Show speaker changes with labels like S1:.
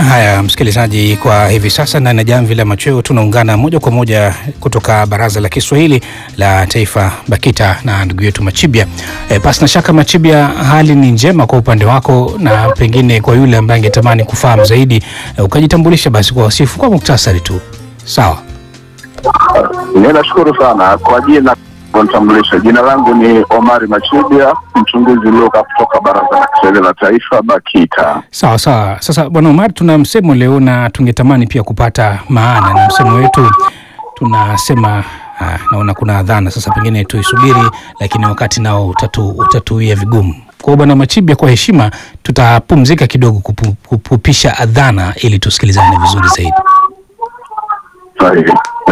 S1: Haya, msikilizaji, kwa hivi sasa ndani ya jamvi la machweo tunaungana moja kwa moja kutoka Baraza la Kiswahili la Taifa BAKITA na ndugu yetu Machibia. E, pasi na shaka Machibia, hali ni njema kwa upande wako, na pengine kwa yule ambaye angetamani kufahamu zaidi e, ukajitambulisha basi kwa wasifu kwa muktasari tu. Sawa.
S2: Ninashukuru sana kwa jina kunitambulisha. Jina langu ni Omari Machibia, mchunguzi ulioka kutoka Baraza la Kiswahili la Taifa BAKITA.
S1: Sawa sawa. Sasa Bwana Omar, tuna msemo leo na tungetamani pia kupata maana na msemo wetu tunasema ah, naona kuna adhana sasa, pengine tuisubiri, lakini wakati nao utatu, utatuia vigumu. Kwa hiyo Bwana Machibia, kwa heshima tutapumzika kidogo kupu, kupupisha adhana ili tusikilizane vizuri zaidi.
S2: Sahihi.